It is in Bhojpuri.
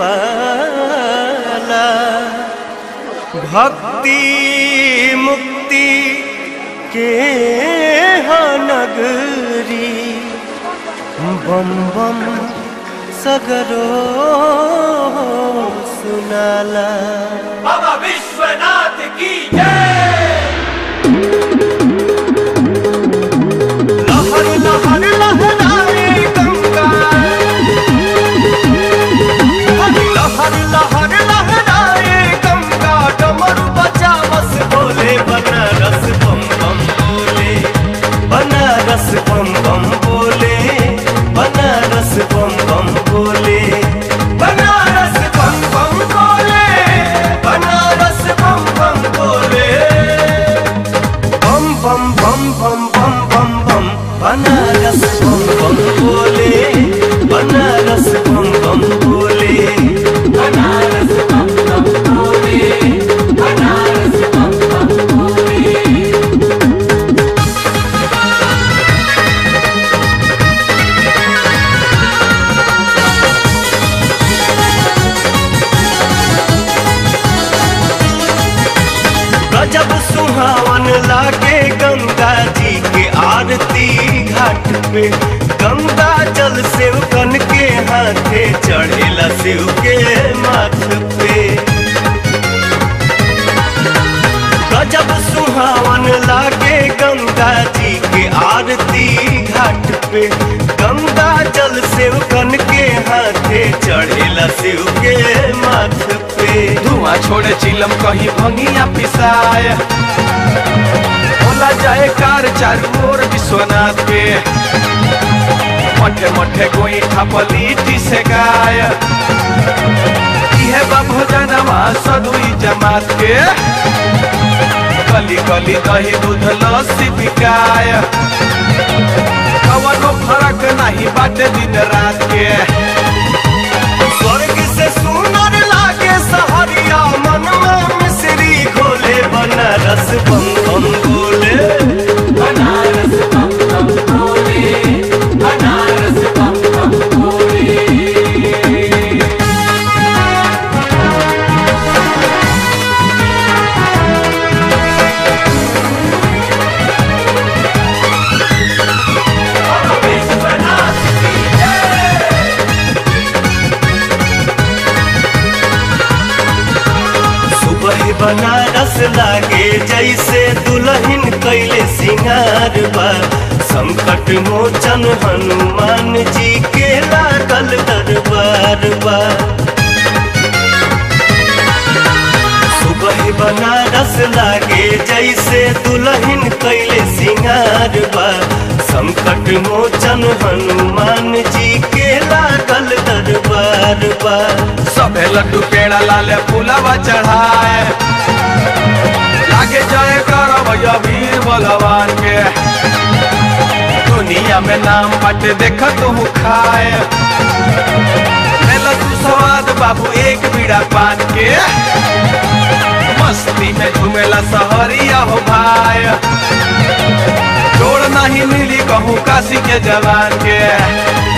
वाला भक्ति मुक्ति के हाँ नगरी बम बम सगरो सुनाला बाबा विश्वनाथ की जय लहर लहर लहराए गंगा लहर लहर लहराए गंगा डमरू बजा बस बोले बनारस बम बम बोले बनारस बम बम बोले बनारस बम बम बोले बनारस बम बम बोले बनारस बम बम बोले बम बम बम बम बम बम बम बनारस बम बम बोले बनारस बम बम बोले बनारस बम बम बोले बनारस बम बम बोले गजब सुहावन लागे गंगा जी के आरती घाट पे गंगा जल शिव कन के हाथे चढ़ेला शिव के माथ पे गजब सुहावन लागे गंगा जी के आरती घाट पे गंगा जल शिव कन के हाथे चढ़ेला शिव के माथ पे धुआं छोड़े चिलम कहीं भंगिया पिसाए होला जाए कार चारू ओर विश्वनाथ के मठे मठे गोई ठपलीटी से गाय इहे बा भोजनमा सदुई जमात के गली गली दही दूध लस्सी बिकाय कवनो फर्क नहीं बाटे दिन रात के स्वर्ग से सुंदर लागे सहरिया मनवा मिश्री घोले बनारस बम बम बोले बनारस बम बम बोले बनारस बम बम बोले सुबह बनारस लागे जैसे दुल्हन कैले सिंगार बा संकट मोचन हनुमान जी के लागल दरबार बा सुबह बनारस लागे जैसे दुल्हन कैले सिंगार बा संकट मोचन हनुमान जी के लागल दरबार बा सबे लड्डू पेड़ा लाले फूलवा चढ़ाए लागे जाए करब वीर बलवान के दुनिया में नाम बाटे देख तू खाए लेला तू स्वाद बाबू एक बीड़ा पान के मस्ती में झूमेला सहरिया हो भाई जोड़ नहीं मिली कहूँ काशी के जवान के